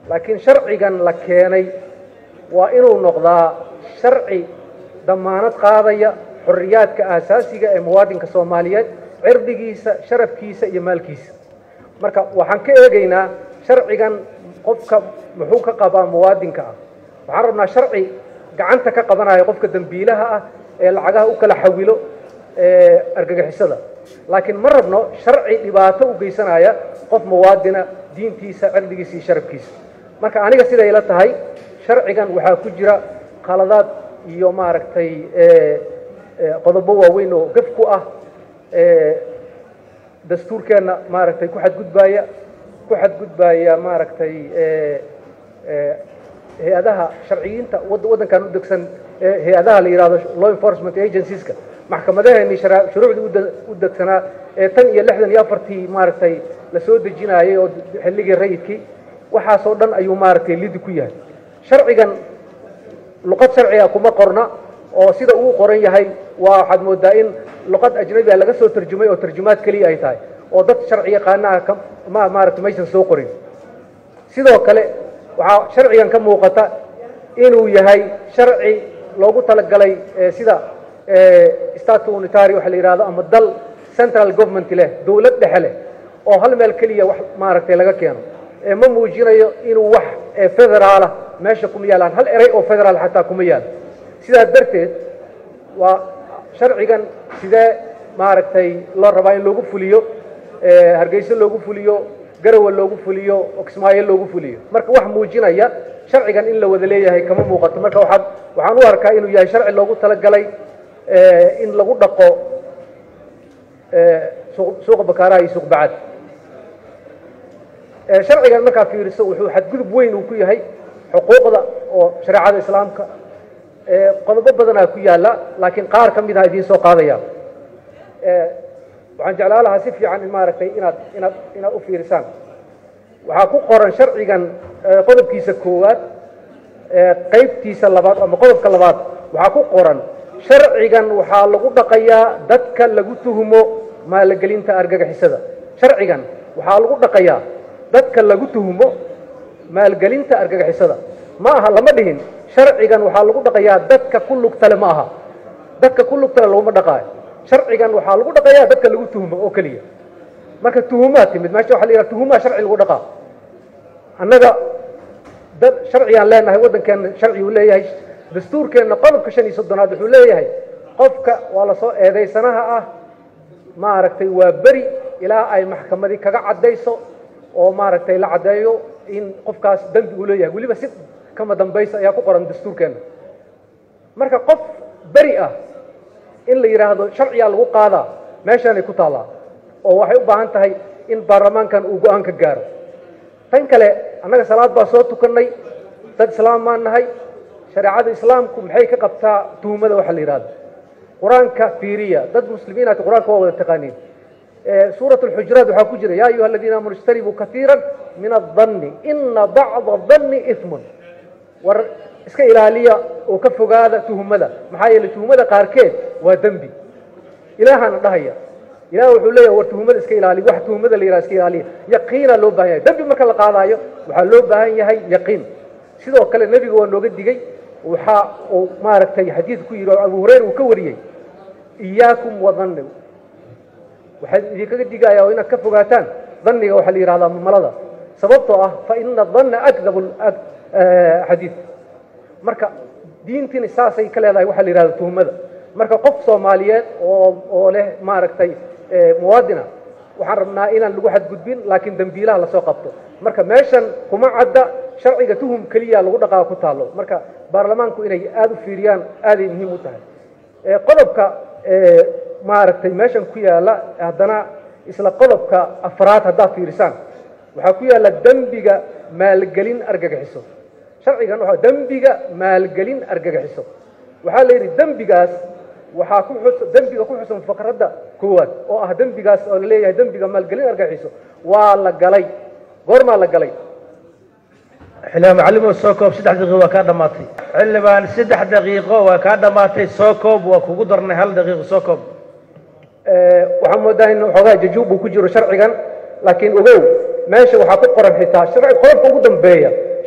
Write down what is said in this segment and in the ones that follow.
laakiin sharcigan la keenay waa inuu noqdaa sharci damaanad qaadaya xorriyaadka aasaasiga ee muwaadinka soomaaliyeed cirdigiisa sharafkiisa iyo maalkiisa marka waxaan ka eegaynaa sharcigan qofka muxuu ka qabaa muwaadinka ah waxaan rabnaa sharci gacanta ka qabanaya qofka dembiilaha ah ee lacagaha u kala xawilo argagixisada laakiin ma rabno sharci dhibaato u geysanaya qof muwaadina diintiisa cirdigiisa iyo sharafkiisa marka aniga siday la tahay sharcigan waxaa ku jira qaladaad iyo maaragtay qodobo waaweyn oo gaf ku ah dastuurkeenna maaragtay ku xadgudbaaya ku xadgudbaaya maaragtay hay-adaha sharciyiinta waddankan u degsan hay-adaha la yihahdo law enforcement agencieska maxkamadaheennii shuruucdii u degsanaa ee tan iyo lixdan iyo afartii maaragtay la soo dejinaayay oo xilligii rayidkii waxaasoo dhan ayuu maaragtay lidi ku yahay sharcigan luqad sharciga kuma qorna oo sida uu qoran yahay waa waxaad moodaa in luqad ajnabiga laga soo tarjumay oo tarjumaad keliya ay tahay oo dad sharci yaqaanaha ma maaragtay maysan soo qorin sidoo kale waxaa sharcigan ka muuqata inuu yahay sharci loogu talagalay sida state unitary waxa la yidhahdo ama dal central government leh dowlad dhexe leh oo hal meel keliya wax maaragtay laga keeno ma muujinayo inuu wax federaala meesha kuma yaalaan hal eray oo federaal xataa kuma yaalo sidaas darteed waa sharcigan sidee maaragtay loo rabaa in loogu fuliyo hargeyso loogu fuliyo garawa loogu fuliyo oksmaayo loogu fuliyo marka wax muujinaya sharcigan in la wada leeyahay kama muuqato marka waxaad waxaan u arkaa inuu yahay sharci loogu talagalay in lagu dhaqo suuqa bakaaraha iyo suuq bacad sharcigan markaa fiiriso wuxuu xadgudub weyn uu ku yahay xuquuqda oo shareecada islaamka qodobo badanaa ku yaala laakiin qaar ka mid aha idiin soo qaadaya waxaan jeclaan lahaa si fiican in maaragtay inaad inaad inaad u fiirisaan waxaa ku qoran sharcigan qodobkiisa koowaad qaybtiisa labaad ama qodobka labaad waxaa ku qoran sharcigan waxaa lagu dhaqayaa dadka lagu tuhumo maalgelinta argagixisada sharcigan waxaa lagu dhaqayaa dadka lagu tuhumo maalgelinta argagixisada ma aha lama dhihin sharcigan waxaa lagu dhaqayaa dadka ku lugtale ma aha dadka ku lugtale laguma dhaqaayo sharcigan waxaa lagu dhaqayaa dadka lagu tuhumo oo keliya marka tuhumaa timid meesha waxa la yidhaha tuhumaa sharci lagu dhaqaa annaga dad sharcigaan leenahay waddankeenna sharci uu leeyahay dastuurkeenna qodobka shan iyo soddonaad wuxuu leeyahay qofka waa lasoo eedaysanaha ah maaragtay waa beri ilaa ay maxkamadii kaga caddayso oo maaragtay la caddeeyo in qofkaas dembi uu leeyahay weliba si kama dambaysa ayaa ku qoran dastuurkeenna marka qof beri ah in la yidhaahdo sharciyaa lagu qaadaa meeshaanay ku taallaa oo waxay u baahan tahay in baarlamaankan uu go-aan ka gaaro tan kale annaga salaad baa soo tukannay dad islaam maan nahay shareecada islaamku maxay ka qabtaa tuhumada waxa la yidhahdo qur-aanka fiiriya dad muslimiinaati qur-aanka waa wada taqaaniin suurat alxujuraat waxaa ku jira yaa ayuha aladiina aamanu ijtanibuu kaiira min adanni ina bacda danni ismun war iska ilaaliya oo ka fogaada tuhumada maxaa yeeley tuhumada qaarkeed waa dembi ilaahana dhahaya ilah wuxuu leeyahay war tuhumada iska ilaaliya wax tuhumada la yidhaha iska ilaaliya yaqiina loo baahan yahay dembi marka la qaadaayo waxaa loo baahan yahay yaqiin sidoo kale nebiga waa nooga digey waxa uu maaragtay xadiid ku yidhi oo abu hurayra uu ka wariyey iyaakum wadanni waxaan idinkaga digayaa oo inaad ka fogaataan dhanniga waxaa la yidhahdaa mamalada sababtoo ah fa ina danna akdabu xadiid marka diintiina saasay ka leedahay waxaa la yidhahda tuhumada marka qof soomaaliyeed oo oo leh maaragtay muwaadina waxaan rabnaa inaan lagu xadgudbin laakiin dembiilaha lasoo qabto marka meeshan kuma cadda sharciga tuhum keliya lagu dhaqaa ku taallo marka baarlamaanku inay aada u fiiriyaan aaday muhiim u tahay qodobka maaragtay meeshan ku yaalla haddana isla qodobka afraad haddaad fiirisaan waxaa ku yaalla dembiga maalgelin argagixiso sharcigan waa dembiga maalgelin argagixiso waxaa la yidhi dembigaas waxaa ku xus dembiga ku xusan faqradda koowaad oo ah dembigaas oo la leeyahay dembiga maalgelin argagixiso waa la galay goormaa la galay xildhibaan macalimo soo koob saddex daqiiqo waa kaa dhammaatay xildhibaan saddex daqiiqo waa kaa dhammaatay soo koob waa kugu darnay hal daqiiqo soo koob waxaan moodaa in xoogaa jajuub uu ku jiro sharcigan laakiin ogow meesha waxaa ku qoran xitaa sharci qodobka ugu dambeeya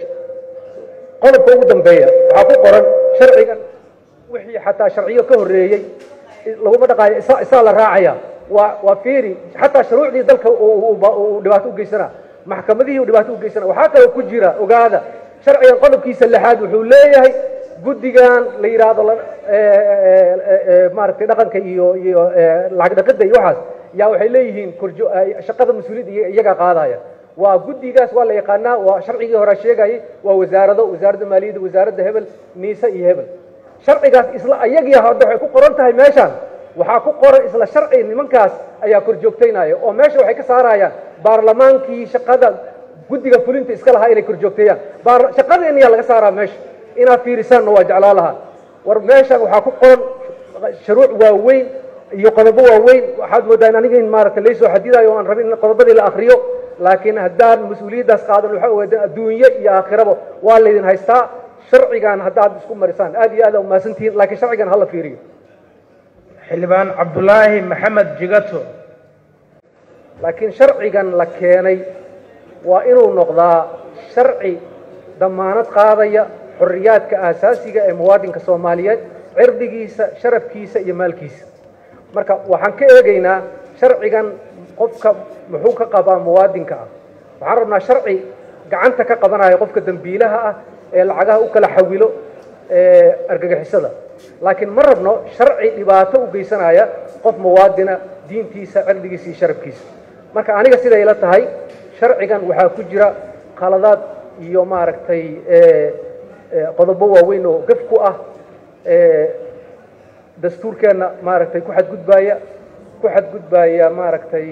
qodobka ugu dambeeya waxaa ku qoran sharcigan wixii xataa sharciyo ka horreeyey laguma dhaqaayo isa isaa la raacaya waa waa fiiri xataa shuruucdii dalka uu dhibaato u geysana maxkamadihii uu dhibaato u geysana waxaa kaloo ku jira ogaada sharcigan qodobkiisa lixaad wuxuu leeyahay guddigan la yidhaahdo maaragtay dhaqanka iyo iyo lacag dhaqidda iyo waxaas yaa waxay leeyihiin korjo shaqada mas-uuliyadda iyagaa qaadaya waa guddigaas waa la yaqaanaa waa sharcigii hore sheegayay waa wasaarado wasaaradda maaliyadda wasaaradda hebel niise iyo hebel sharcigaas isla ayagii hadda waxay ku qoran tahay meeshaan waxaa ku qoran isla sharci nimankaas ayaa kor joogtaynaya oo meesha waxay ka saarayaan baarlamaankii shaqada guddiga fulinta iska lahaa inay kor joogteeyaan shaqadeena yaa laga saaraa meesha inaad fiirisaanna waa jeclaa lahaa war meeshan waxaa ku qoran shuruuc waaweyn iyo qodobo waaweyn waxaad moodaa in aniga in maaragtay laysoo xadidayo o aan rabin in qodobadii la akriyo laakiin haddaan mas-uuliyaddaas qaadan waxaa ogaadeen adduunye iyo aakhiraba waa laydin haystaa sharcigan haddaad isku marisaan aad iyo aad aa umahadsantihiin laakiin sharcigan hala fiiriyo xildhibaan cabdulaahi maxamed jigato laakiin sharcigan la keenay waa inuu noqdaa sharci damaanad qaadaya xorriyaadka aasaasiga ee muwaadinka soomaaliyeed cirdigiisa sharafkiisa iyo maalkiisa marka waxaan ka eegaynaa sharcigan qofka muxuu ka qabaa muwaadinka ah waxaan rabnaa sharci gacanta ka qabanaya qofka dembiilaha ah ee lacagaha u kala xawilo argagixisada laakiin ma rabno sharci dhibaato u geysanaya qof muwaadina diintiisa cirdigiisa iyo sharafkiisa marka aniga siday la tahay sharcigan waxaa ku jira qaladaad iyo maaragtay qodobo waaweyn oo gaf ku ah dastuurkeenna maaragtay ku xadgudbaaya ku xadgudbaaya maaragtay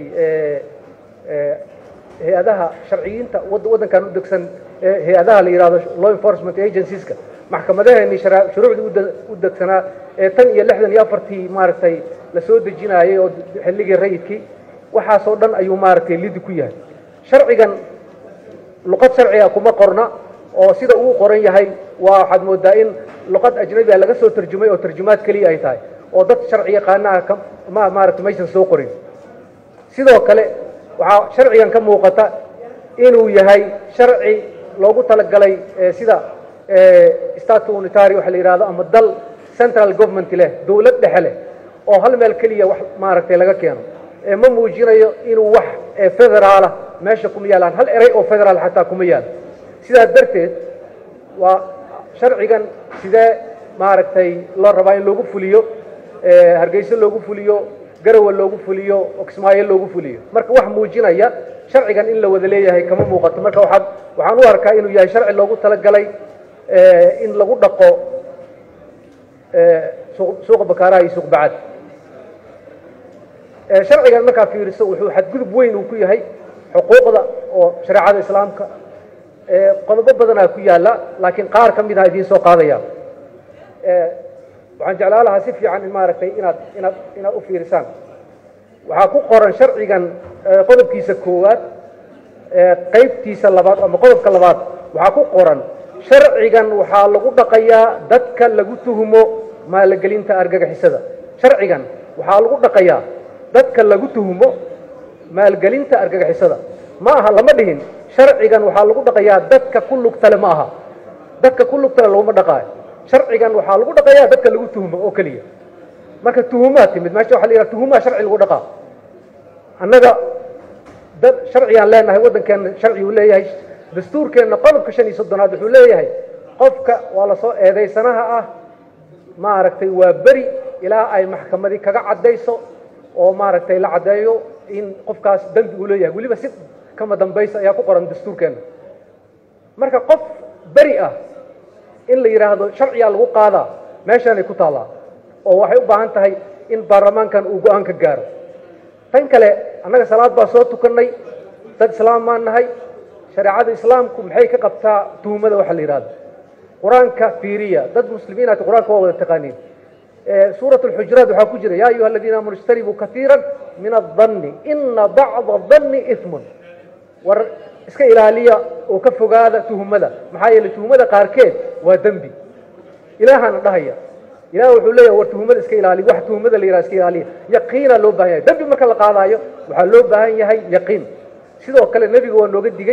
hay-adaha sharciyiinta waddankan u degsan hay-adaha la yidhahdo law enforcement agencieska maxkamadaheennii shuruucdii u degsanaa ee tan iyo lixdan iyo afartii maaragtay la soo dejinaayay oo xilligii rayidkii waxaasoo dhan ayuu maaragtay lidi ku yahay sharcigan luqad sharciga kuma qorna oo sida uu qoran yahay waa waxaad moodaa in luqad ajnabiga laga soo tarjumay oo tarjumaad keliya ay tahay oo dad sharci yaqaanaha ma maaragtay maysan soo qorin sidoo kale waxaa sharcigan ka muuqata inuu yahay sharci loogu talagalay sida state unitary waxa la yidhahdo ama dal central government leh dowlad dhexe leh oo hal meel keliya wax maaragtay laga keeno ma muujinayo inuu wax federaala meesha kuma yaalaan hal eray oo federaal xataa kuma yaal sidaas darteed waa sharcigan sidee maaragtay loo rabaa in loogu fuliyo hargeyso loogu fuliyo garawa loogu fuliyo oksmaayo loogu fuliyo marka wax muujinaya sharcigan in la wada leeyahay kama muuqato marka waxaad waxaan u arkaa inuu yahay sharci loogu talagalay in lagu dhaqo suuqa bakaaraha iyo suuq bacad sharcigan markaa fiiriso wuxuu xadgudub weyn uu ku yahay xuquuqda oo shareecada islaamka qodobo badanaa ku yaala laakiin qaar ka mid aha idiin soo qaadaya waxaan jeclaa lahaa si fiican in maaragtay inaad inaad inaad u fiirisaan waxaa ku qoran sharcigan qodobkiisa koowaad qaybtiisa labaad ama qodobka labaad waxaa ku qoran sharcigan waxaa lagu dhaqayaa dadka lagu tuhumo maalagelinta argagixisada sharcigan waxaa lagu dhaqayaa dadka lagu tuhumo maalgelinta argagixisada ma aha lama dhihin sharcigan waxaa lagu dhaqayaa dadka ku lugtale ma aha dadka ku lugtale laguma dhaqaayo sharcigan waxaa lagu dhaqayaa dadka lagu tuhumo oo keliya marka tuhumaa timid meesha waxa la yidhaha tuhumaa sharci lagu dhaqaa annaga dad sharcigaan leenahay waddankeenna sharci uu leeyahay dastuurkeenna qodobka shan iyo soddonaad wuxuu leeyahay qofka waa lasoo eedaysanaha ah maaragtay waa beri ilaa ay maxkamadii kaga caddayso oo maaragtay la caddeeyo in qofkaas dembi uu leeyahay weliba si kama dambaysa ayaa ku qoran dastuurkeenna marka qof beri ah in la yidhaahdo sharciyaa lagu qaadaa meeshaanay ku taallaa oo waxay u baahan tahay in baarlamaankan uu go-aan ka gaaro tan kale annaga salaad baa soo tukannay dad islaam maan nahay shareecada islaamku maxay ka qabtaa tuhumada waxa la yidhahdo qur-aanka fiiriya dad muslimiinaati qur-aanka waa wada taqaaniin suurat alxujuraat waxaa ku jira yaa ayuha aladiina aamanu ijtanibuu kaiira min adanni ina bacda danni ismun war iska ilaaliya oo ka fogaada tuhumada maxaa yeeley tuhumada qaarkeed waa dembi ilaahana dhahaya ilah wuxuu leeyahay war tuhumada iska ilaaliya wax tuhumada la yidhaha iska ilaaliya yaqiina loo baahan yahay dembi marka la qaadaayo waxaa loo baahan yahay yaqiin sidoo kale nebiga waa nooga digey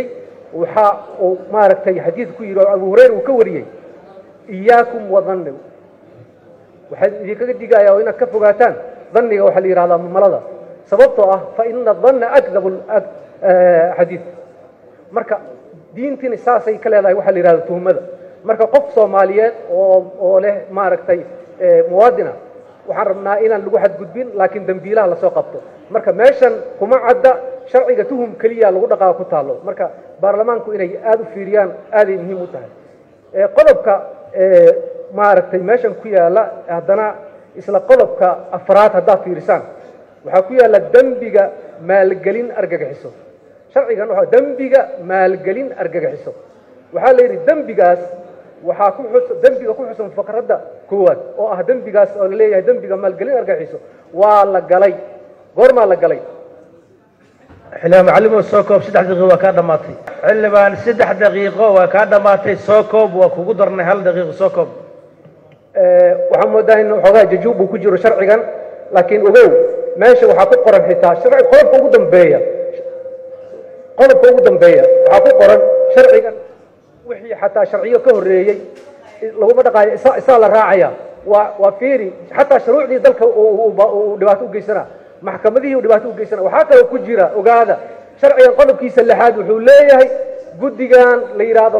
waxa uu maaragtay xadiid ku yidhi oo abu hurayra uu ka wariyey iyaakum wadanni waxaan idinkaga digayaa oo inaad ka fogaataan dhanniga waxaa la yidhahdaa mamalada sababtoo ah fa ina danna akdabu xadiid marka diintiina saasay ka leedahay waxaa la yidhahda tuhmada marka qof soomaaliyeed oo oo leh maaragtay muwaadina waxaan rabnaa inaan lagu xadgudbin laakiin dembiilaha lasoo qabto marka meeshan kuma cadda sharciga tuhum keliya lagu dhaqaa ku taallo marka baarlamaanku inay aada u fiiriyaan aaday muhiim u tahay qodobka maaragtay meeshan ku yaalla haddana isla qodobka afraad haddaad fiirisaan waxaa ku yaalla dembiga maalgelin argagaxiso sharcigan waa dembiga maalgelin argagaxiso waxaa la yidhi dembigaas waxaa ku xus dembiga ku xusan faqradda koowaad oo ah dembigaas oo la leeyahay dembiga maalgelin argagaxiso waa la galay goormaa la galay xildhibaan macalimow soo koob saddex daqiiqo waa kaa dhammaatay xildhibaan saddex daqiiqo waa kaa dhammaatay soo koob waa kugu darnay hal daqiiqo soo koob waxaan moodaa in xoogaa jajuub uu ku jiro sharcigan laakiin ogow meesha waxaa ku qoran xitaa sharci qodobka ugu dambeeya qodobka ugu dambeeya waxaa ku qoran sharcigan wixii xataa sharciyo ka horreeyey laguma dhaqaayo isa isaa la raacaya waa waa fiiri xataa shuruucdii dalka uu dhibaato u geysana maxkamadihii uu dhibaato u geysana waxaa kaloo ku jira ogaada sharcigan qodobkiisa lixaad wuxuu leeyahay guddigan la yidhaahdo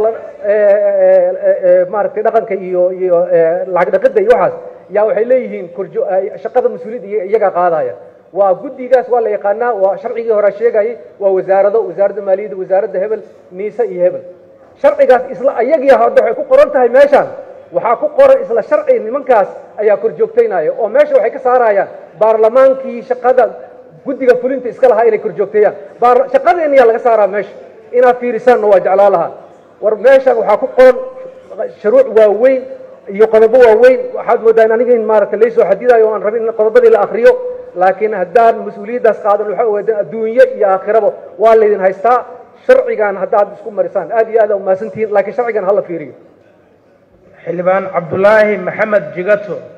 maaragtay dhaqanka iyo iyo lacag dhaqidda iyo waxaas yaa waxay leeyihiin korjo shaqada mas-uuliyadda iyagaa qaadaya waa guddigaas waa la yaqaanaa waa sharcigii hore sheegayay waa wasaarado wasaaradda maaliyadda wasaaradda hebel niise iyo hebel sharcigaas isla ayagii hadda waxay ku qoran tahay meeshaan waxaa ku qoran isla sharci nimankaas ayaa kor joogtaynaya oo meesha waxay ka saarayaan baarlamaankii shaqada guddiga fulinta iska lahaa inay kor joogteeyaan shaqadeena yaa laga saaraa meesha inaad fiirisaanna waa jeclaa lahaa war meeshan waxaa ku qoran shuruuc waaweyn iyo qodobo waaweyn waxaad moodaa in aniga in maaragtay laysoo xadidayo o aan rabin in qodobadii la akriyo laakiin haddaan mas-uuliyaddaas qaadan waxaa ogaadeen adduunye iyo aakhiraba waa laydin haystaa sharcigan haddaad isku marisaan aad iyo aad aa umahadsantihiin laakiin sharcigan hala fiiriyo xildhibaan cabdulaahi maxamed jigato